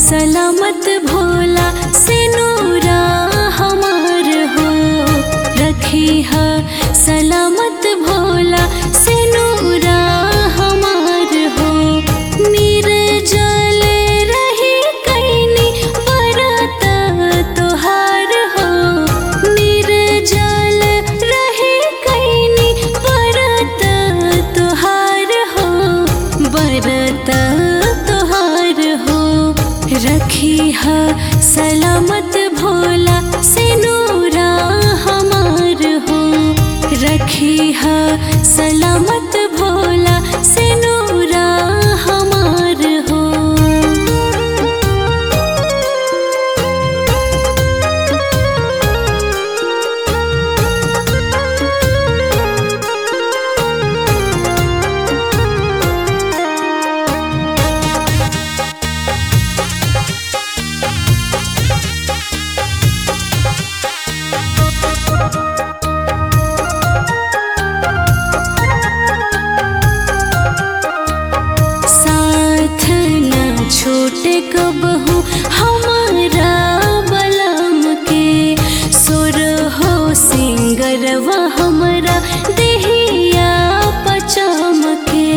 सलामत भोला से नूरा हमार हो रखी है सलामत भोला से नूरा हमार हो निर्जल रही कैनी बरत तोहार हो निर्जल रही कैनी बरत तोहार हो बरत तोहार हो रखी है सलामत भोला से नूरा हमार हो रखी है सलामत भोला से नूरा हमार हो साथ न छोटे कबहू हमारा बलम के सुर हो सिंगरवा हमरा देहिया पचम के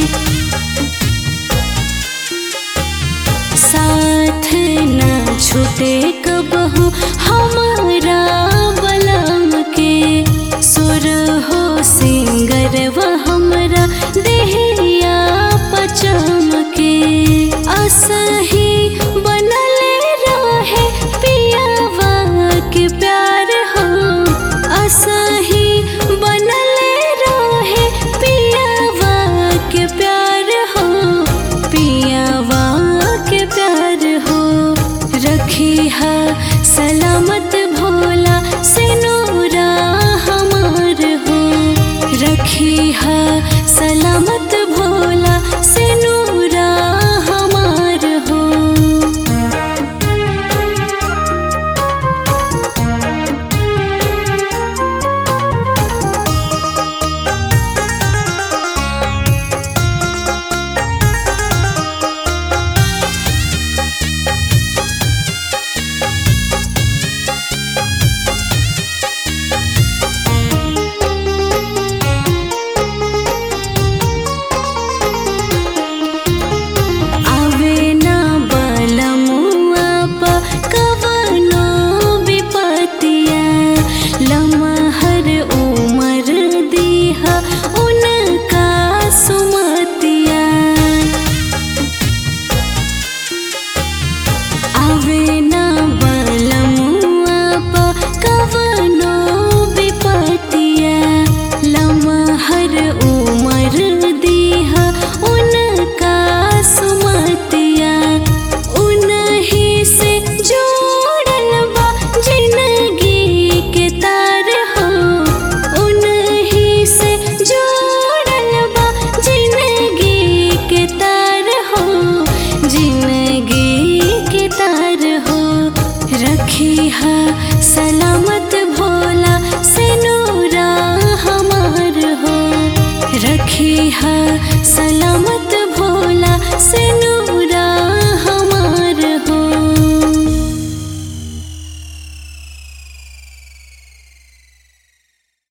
साथ न छूटे कबहू हमारा बलम के सुर हो सिंगरवा हमरा देहिया पचम के असही बनल रहे पियावा के प्यार हो असही बनल रहे पियावा के प्यार हो पियावा के प्यार हो रखी है सलामत भोला से नूरा हमार हो रखी है सलामत भोला से नूरा हमार हो आवे ना बलमुआ प कवनो विपतिया लमहर उमर दीहा उनका सुमतिया आवे ना बलमुआ प कवनो विपतिया लमहर उमर दीहा उनका सुमतिया उनही से जोड़ल बा जिंदगी के तार हो उनही से जोड़ल बा जिंदगी के तार हो जिंदगी के तार हो रखी है सलामत भोला से नूरा हमार हो रखी है सलामत भोला से नूरा